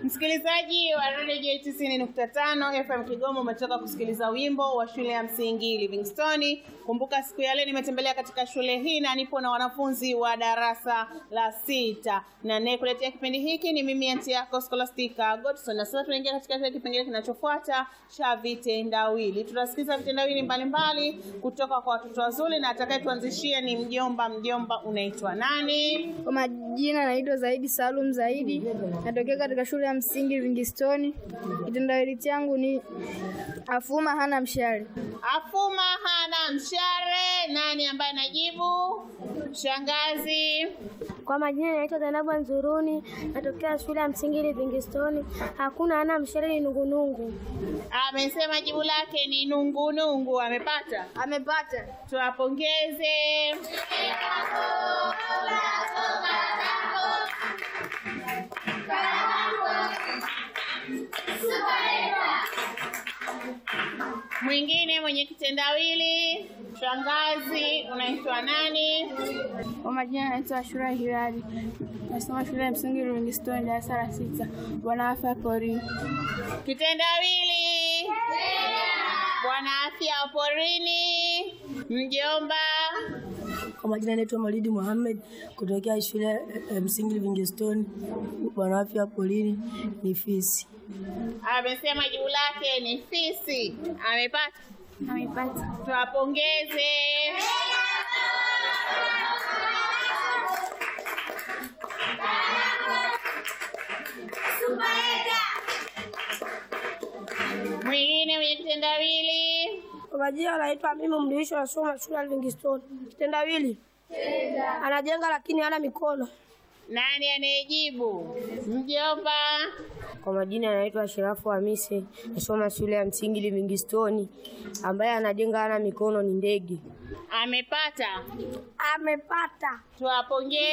Msikilizaji wa Radio J tisini nukta tano FM Kigoma, umetoka kusikiliza wimbo wa shule ya msingi Livingstone. Kumbuka siku ya leo nimetembelea katika shule hii na nipo na wanafunzi wa darasa la sita, na nayekuletea kipindi hiki ni mimi anti yako Scholastica Godson. Na sasa tunaingia katika kile kipengele kinachofuata cha vitendawili. Tutasikiza vitendawili mbalimbali kutoka kwa watoto wazuri, na atakayetuanzishia ni mjomba. Mjomba, unaitwa nani? Kwa majina naitwa Zaidi Salum Zaidi, natokea katika shule ya msingi Livingstone. Kitendawili changu ni afuma hana mshale. Afuma hana mshare. Nani ambaye anajibu? Shangazi. Kwa majina naitwa Zainabu Nzuruni, natokea shule ya msingi Livingstone. Hakuna ana mshale ni nungunungu. Amesema jibu lake ni nungunungu. Amepata? Amepata. Tuwapongeze. Mwingine mwenye kitendawili, shangazi, unaitwa nani? Kwa majina naitwa Ashura Hilali, nasoma shule ya msingi Livingstone, darasa la sita. Bwana afya porini. Kitendawili, bwana afya wa porini. Mjomba, Kwa majina naitwa Malidi Muhammad kutokea shule ya msingi Livingstone. Bwana afya polini ni fisi. amesema jibu lake ni fisi. Amepata? Amepata. Tuwapongeze. Mwingine mwenye kitendawili, Kwa majina anaitwa Mimi Mdirisho, nasoma shule ya Livingstone. Kitendawili anajenga lakini hana mikono. nani anayejibu? Mjomba, Kwa majina anaitwa Shirafu Hamisi, nasoma shule ya msingi Livingstone. Ambaye anajenga hana mikono ni ndege. amepata. Amepata. Tuwapongeze.